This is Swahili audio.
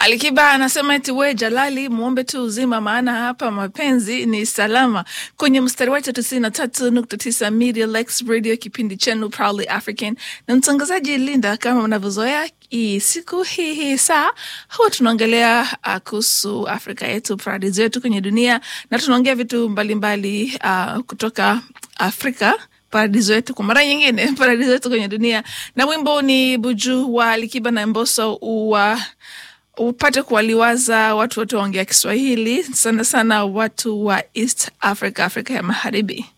Alikiba anasema eti we Jalali, muombe tu uzima, maana hapa mapenzi ni salama. Kwenye mstari wetu tisini na tatu nukta tisa Media Lex Radio, kipindi chenu Proudly African na mtangazaji Linda. Kama mnavyozoea hii siku hii hii saa huwa tunaongelea uh, kuhusu Afrika yetu, paradiso yetu kwenye dunia, na tunaongea vitu mbalimbali uh, kutoka Afrika paradiso yetu kwa mara nyingine, paradiso yetu kwenye dunia. Na wimbo ni Buju wa Alikiba na Mbosso uwa upate kuwaliwaza watu wote waongea Kiswahili, sana sana watu wa East Africa, Afrika ya Magharibi.